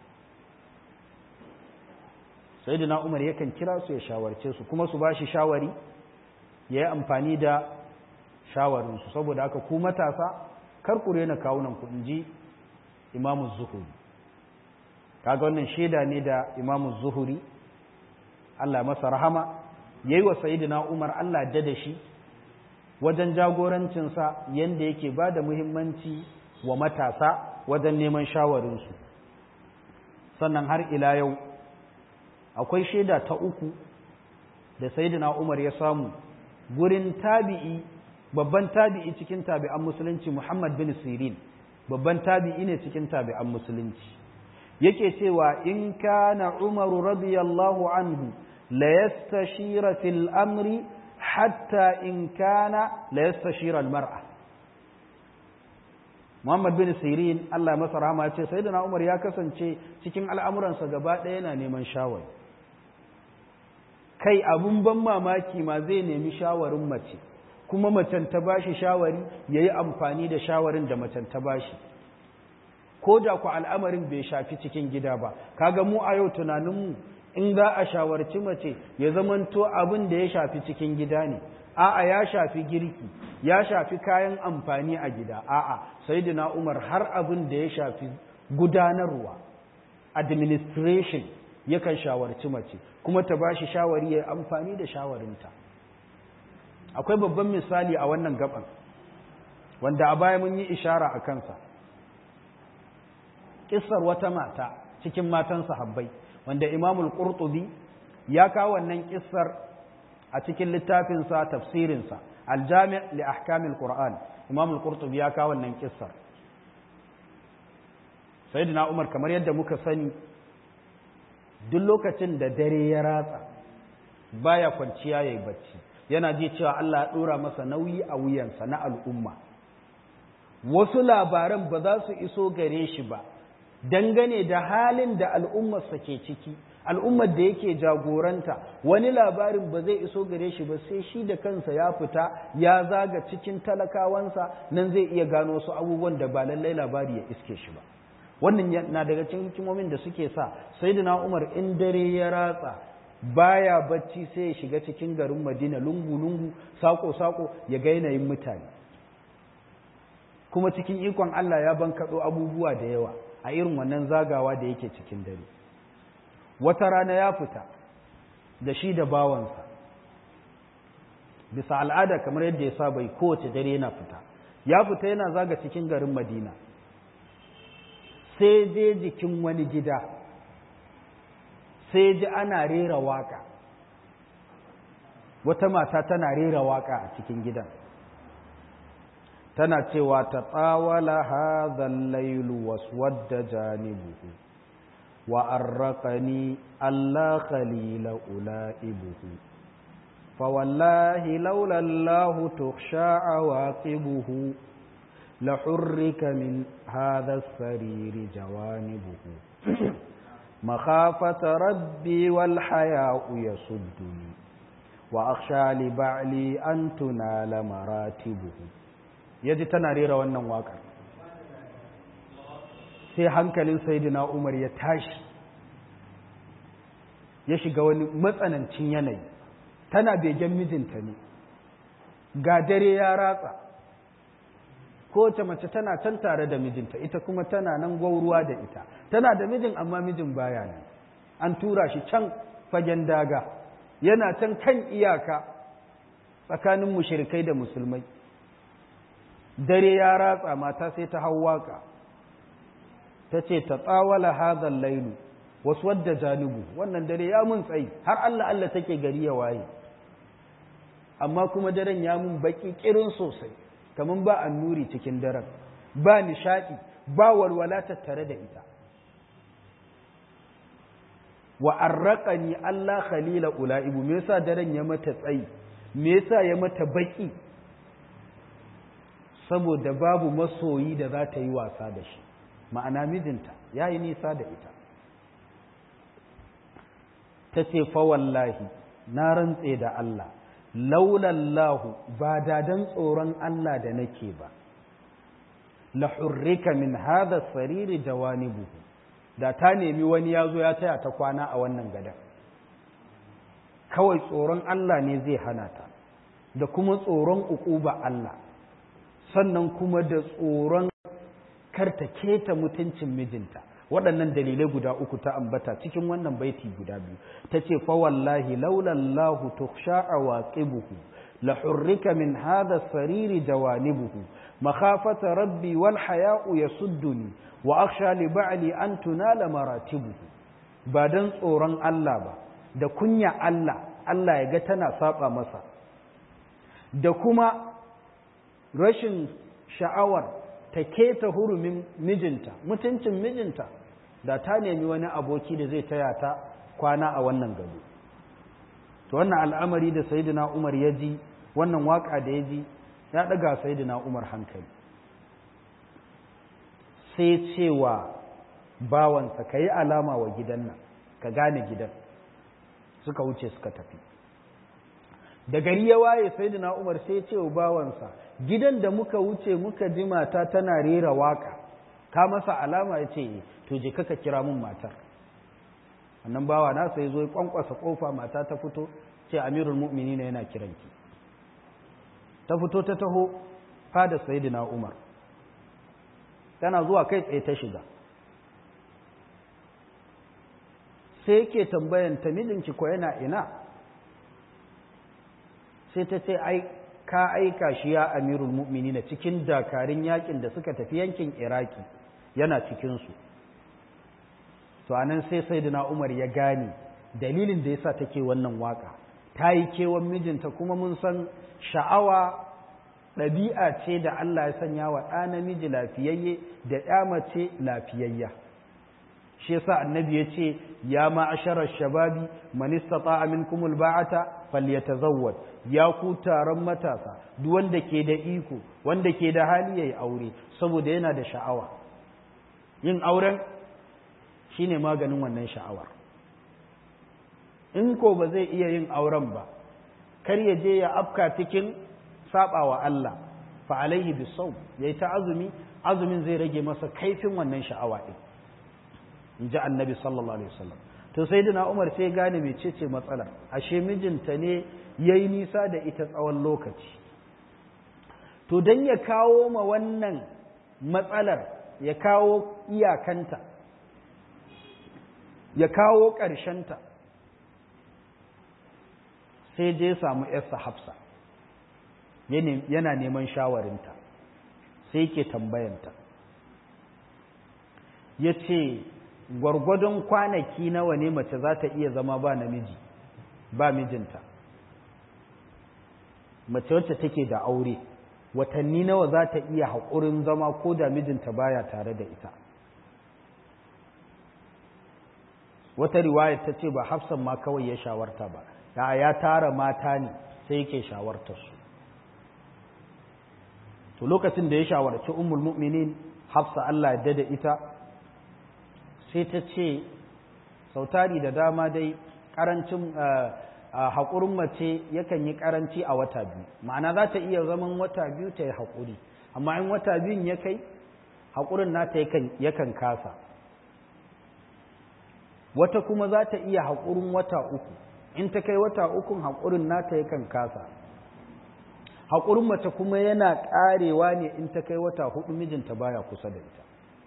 sai da umar yakan kira su ya shawarce su kuma su ba shi shawari ya yi amfani da shawarinsu saboda haka ku matasa karkure na kawunan ku in ji imamu zuhuri kaga wannan shaida ne da imamu zuhuri Allah masa rahama ya yi wa sayidina umar Allah da da shi wajen jagorancinsa yadda yake ba da muhimmanci wa matasa wajen neman shawarinsu sannan har ila yau akwai shaida ta uku da sayyidina Umar ya samu gurin tabi'i babban tabi'i cikin tabi'an musulunci Muhammad bin Sirin babban tabi'i ne cikin tabi'an musulunci yake cewa in kana Umar radiyallahu anhu la yastashira fil amri hatta in kana la yastashira al mar'a Muhammad bin Sirin Allah masa rahama ya ce sayyidina Umar ya kasance cikin al'amuransa gaba ɗaya yana neman shawari kai abun ban mamaki ma zai nemi shawarin mace kuma macen ta bashi shawari ya yi amfani da shawarin da macen ta bashi ko da ku al'amarin bai shafi cikin gida ba kaga mu a yau tunaninmu in za a shawarci mace ya zamanto abin da ya shafi cikin gida ne a'a ya shafi girki ya shafi kayan amfani a gida a'a sayyidina umar har abin da ya shafi gudanarwa administration yakan shawarci mace kuma ta bashi shawari ya amfani da shawarinta akwai babban misali a wannan gaban wanda a baya mun yi ishara a kansa kissar wata mata cikin matan sahabbai wanda imamul qurtubi ya kawo wannan kissar a cikin littafinsa tafsirinsa aljami' li ahkamil qur'an imamul qurtubi ya kawo wannan kissar sayyidina umar kamar yadda muka sani duk lokacin da dare ya ratsa baya kwanciya yayi bacci yana ji cewa Allah ya dora masa nauyi a wuyansa na al'umma wasu labaran ba za su iso gare shi ba dangane da halin da al'ummarsa ke ciki al'ummar da yake jagoranta wani labarin ba zai iso gare shi ba sai shi da kansa ya fita ya zaga cikin talakawansa nan zai iya gano wasu abubuwan da ba lallai labari ya iske shi ba wannan na daga cikin hikimomin da suke sa sayyidina Umar in dare ya ratsa baya bacci sai ya shiga cikin garin Madina lungu lungu sako sako ya ga yanayin mutane kuma cikin ikon Allah ya bankaɗo abubuwa da yawa a irin wannan zagawa da yake cikin dare wata rana ya fita da shi da bawansa bisa al'ada kamar yadda ya saba kowace dare yana fita ya fita yana zaga cikin garin Madina sai je jikin wani gida sai ji ana rera waka wata mata tana rera waka a cikin gidan tana cewa ta tsawala hadhal lailu waswadda janibuhu wa arraqani alla khalila ulaibuhu fa wallahi laula allah tukhsha awaqibuhu la hurrika min hadha as-sarir jawanibuhu مخافة ربي والحياء يصدني وأخشى لبعلي أن تنال مراتبه yaji tana rera wannan waka sai hankalin sayyidina Umar ya tashi ya shiga wani matsanancin yanayi tana begen mijinta ne ga dare ya ratsa kowace mace tana can tare da mijinta ita kuma tana nan gwauruwa da ita tana da mijin amma mijin baya nan an tura shi can fagen daga yana can kan iyaka tsakanin mushirikai da musulmai dare ya ratsa mata sai ta hau waka ta ce ta tsawala hadhal lailu wasu wadda janubu wannan dare ya mun tsayi har Allah Allah take gari ya waye amma kuma daren ya mun baki kirin sosai kamar ba annuri cikin daren ba nishaɗi ba walwala tattare da ita wa arraqani Allah khalila ulaibu me yasa daren ya mata tsayi me yasa ya mata baki saboda babu masoyi da za ta yi wasa da shi ma'ana mijinta ya yi nisa da ita ta ce fa wallahi na rantse da Allah laulallahu ba da dan tsoron Allah da nake ba la hurrika min hadha sariri jawanibuhu da ta nemi wani ya zo ya taya ta kwana a wannan gadan kawai tsoron Allah ne zai hana ta da kuma tsoron uquba Allah sannan kuma da tsoron karta keta mutuncin mijinta waɗannan dalilai guda uku ta ambata cikin wannan baiti guda biyu ta ce fa wallahi laulallahu tukhsha awaqibuhu la hurrika min hadha sariri jawanibuhu makhafata rabbi wal haya'u yasudduni wa akhsha li ba'li an tunala maratibuhu ba dan tsoron Allah ba da kunya Allah Allah ya ga tana saba masa da kuma rashin sha'awar ta keta hurumin mijinta mutuncin mijinta da ta nemi wani aboki da zai taya ta kwana a wannan gado to wannan al'amari da sayyidina Umar ya ji wannan waka da ya ji ya daga sayyidina Umar hankali sai cewa bawansa ka yi alama wa gidan nan ka gane gidan suka wuce suka tafi da gari ya waye sayyidina Umar sai ce wa bawansa gidan da muka wuce muka ji mata tana rera waka ka masa alama ya ce to je kaka kira mun matar annan bawa na sai zo ya kwankwasa kofa mata ta fito ce amirul mu'minina yana kiranki ta fito ta taho fada sayyidina Umar tana zuwa kai tsaye ta shiga sai yake tambayan ta mijinki ko yana ina sai ta ce ai ka aika shi ya amirul mu'minina cikin dakarun yakin da suka tafi yankin iraki yana cikinsu to anan sai sayyidina umar ya gane dalilin da yasa take wannan waka ta yi kewan mijinta kuma mun san sha'awa ɗabi'a ce da Allah ya sanya wa ɗa namiji lafiyayye da ya mace lafiyayya shi yasa annabi ya ce ya ma'asharar shababi man istata'a minkum alba'ata falyatazawwaj ya ku taron matasa duk wanda ke da iko wanda ke da hali yayi aure saboda yana da sha'awa yin auren shine maganin wannan sha'awar in ko ba zai iya yin auren ba kar ya je ya afka cikin sabawa Allah fa alaihi bisawm yayi ta azumi azumin zai rage masa kaifin wannan sha'awa din in ji annabi sallallahu alaihi wasallam to sai dina umar sai gane mecece matsalar ashe mijinta ne ya yi nisa da ita tsawon lokaci to don ya kawo ma wannan matsalar ya kawo iyakanta ya kawo ƙarshenta sai je samu yarsa hafsa yana neman shawarinta sai ke tambayanta ya ce gwargwadon kwanaki nawa ne mace za ta iya zama ba namiji ba mijinta mace wacce take da aure watanni nawa za ta iya haƙurin zama ko da mijinta baya tare da ita wata riwayar ta ce ba hafsan ma kawai ya shawarta ba ya ya tara mata ne sai yake shawartar su to lokacin da ya shawarci ummul mu'minin hafsa Allah ya da ita sai ta ce sautari da dama dai karancin haƙurin mace yakan yi karanci a wata biyu ma'ana za ta iya zaman wata biyu ta yi haƙuri amma in wata biyun ya kai haƙurin nata yakan kasa wata kuma za ta iya haƙurin wata uku in ta kai wata ukun haƙurin nata yakan kasa haƙurin mace kuma yana ƙarewa ne in ta kai wata hudu mijinta baya kusa da ita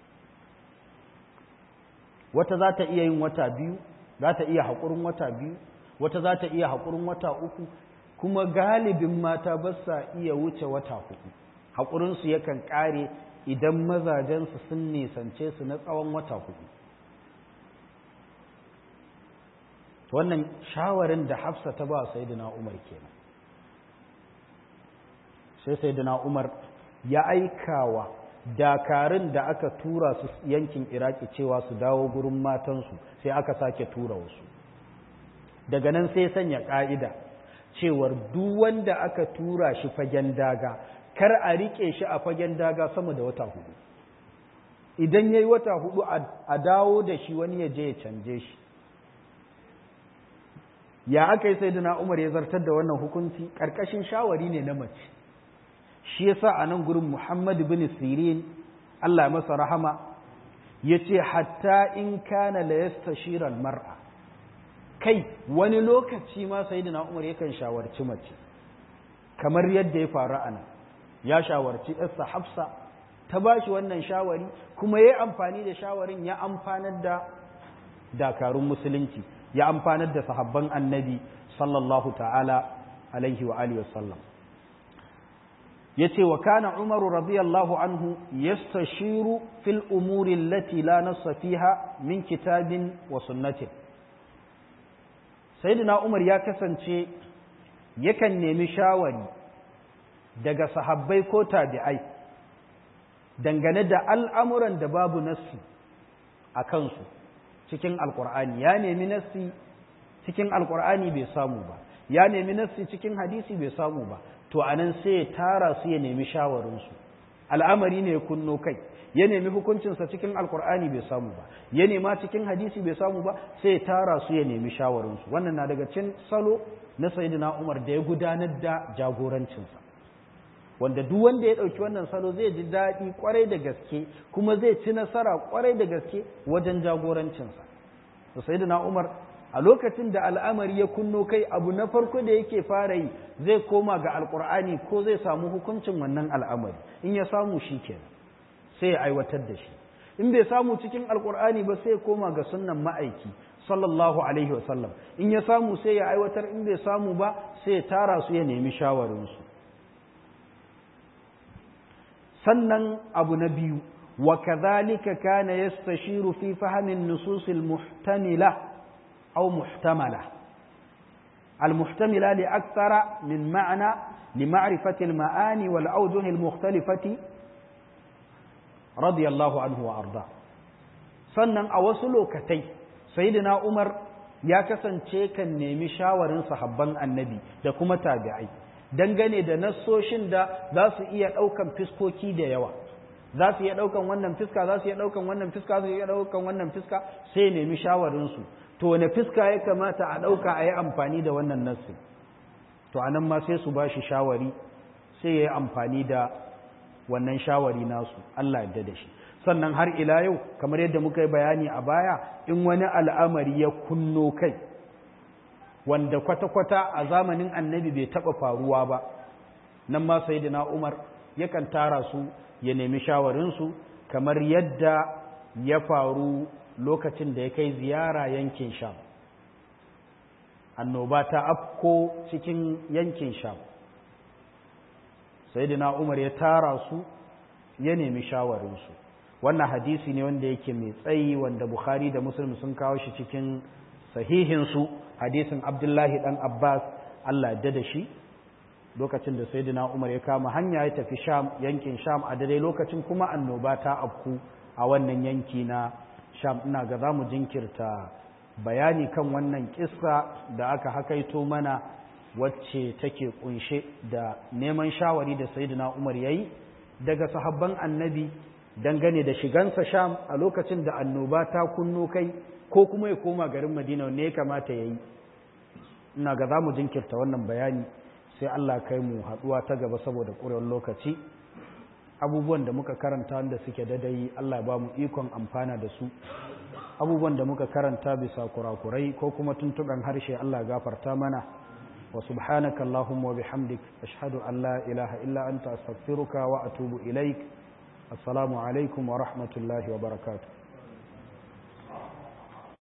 wata za ta iya yin wata biyu za ta iya haƙurin wata biyu wata za ta iya haƙurin wata uku kuma galibin mata ba sa iya wuce wata hudu haƙurinsu yakan ƙare idan mazajensu sun nisance su na tsawon wata hudu wannan shawarin da hafsa ta ba sayyidina umar kenan sai sayyidina umar ya aikawa dakarun da aka tura su yankin iraki cewa su dawo gurin matansu sai aka sake tura wasu daga nan sai sanya ƙa'ida cewar duk wanda aka tura shi fagen daga kar a riƙe shi a fagen daga sama da wata hudu idan ya yi wata hudu a dawo da shi wani ya je ya canje shi ya aka yi sai umar ya zartar da wannan hukunci ƙarƙashin shawari ne na mace shi yasa a nan gurin muhammad bin sirin allah masa rahama ya ce hatta in kana la yastashiral mar'a kai wani lokaci ma sayyidina Umar yakan shawarci mace kamar yadda ya faru a nan ya shawarci ɗarsa Hafsa ta ba shi wannan shawari kuma ya yi amfani da shawarin ya amfanar da dakarun musulunci ya amfanar da sahabban annabi sallallahu ta'ala alaihi wa alihi wasallam ya ce wa kana umaru radiyallahu anhu yastashiru fil umuri allati la nassa fiha min kitabin wa sunnatin sayyidina umar ya kasance yakan nemi shawari daga sahabbai ko tabi'ai dangane da al'amuran da babu nassi a kansu cikin alkur'ani ya nemi nassi cikin alkur'ani bai samu ba ya nemi nassi cikin hadisi bai samu ba to anan sai ya tara su ya nemi shawarinsu al'amari ne ya kunno kai ya nemi hukuncinsa cikin alkur'ani bai samu ba ya nema cikin hadisi bai samu ba sai ya tara su ya nemi shawarinsu wannan na daga cin salo na sayyidina umar da ya gudanar da jagorancinsa wanda duk wanda ya ɗauki wannan salo zai ji daɗi kwarai da gaske kuma zai ci nasara kwarai da gaske wajen jagorancinsa to sayyidina umar a lokacin da al'amari ya kunno kai abu na farko da yake fara yi zai koma ga alkur'ani ko zai samu hukuncin wannan al'amari in ya samu shi kenan sai ya aiwatar da shi in bai samu cikin alkur'ani ba sai ya koma ga sunnan ma'aiki sallallahu alaihi wasallam in ya samu sai ya aiwatar in bai samu ba sai ya tara su ya nemi shawarinsu sannan abu na biyu wa kadhalika kana yastashiru fi fahmin nususil muhtamila aw muhtamala المحتملة لأكثر من معنى لمعرفة المعاني والأوجه المختلفة رضي الله عنه وأرضاه sannan a wasu lokatai sayyidina Umar ya kasance kan nemi shawarin sahabban annabi da kuma tabi'ai dangane da nassoshin da za su iya ɗaukan fiskoki da yawa za su iya ɗaukan wannan fiska za su iya ɗaukan wannan fiska za su iya ɗaukan wannan fiska sai nemi shawarinsu to wane fiska ya kamata a ɗauka a yi amfani da wannan nassi to a nan ma sai su ba shi shawari sai ya yi amfani da wannan shawari nasu Allah yadda da shi sannan har ila yau kamar yadda muka yi bayani a baya in wani al'amari ya kunno kai wanda kwata-kwata a zamanin annabi bai taɓa faruwa ba nan ma sai umar yakan tara su ya nemi shawarinsu kamar yadda ya faru lokacin da ya kai ziyara yankin sham annoba ta afko cikin yankin sham sai umar ya tara su ya nemi shawarinsu wannan hadisi ne wanda yake mai tsayi wanda bukhari da muslim sun kawo shi cikin sahihinsu hadisin abdullahi dan abbas allah da da shi lokacin da sayyidina umar ya kama hanya ya tafi sham yankin sham a dare lokacin kuma annoba ta afku a wannan yanki na sham ina ga za mu jinkirta bayani kan wannan kissa da aka hakaito mana wacce take kunshe da neman shawari da sayyidina umar yayi daga sahabban annabi dangane da shigansa sham a lokacin da annoba ta kunno kai ko kuma ya koma garin madina ne ya kamata ya yi ina ga za mu jinkirta wannan bayani sai allah kai mu haɗuwa ta gaba saboda ƙurewar lokaci abubuwan da muka karanta wanda suke dadai allah ba mu ikon amfana da su abubuwan da muka karanta bisa kurakurai ko kuma tuntuɓen harshe allah gafarta mana wa subhanaka allahumma wa bihamdik ashhadu an la ilaha illa anta astaghfiruka wa atubu ilaik السلام عليكم ورحمة الله وبركاته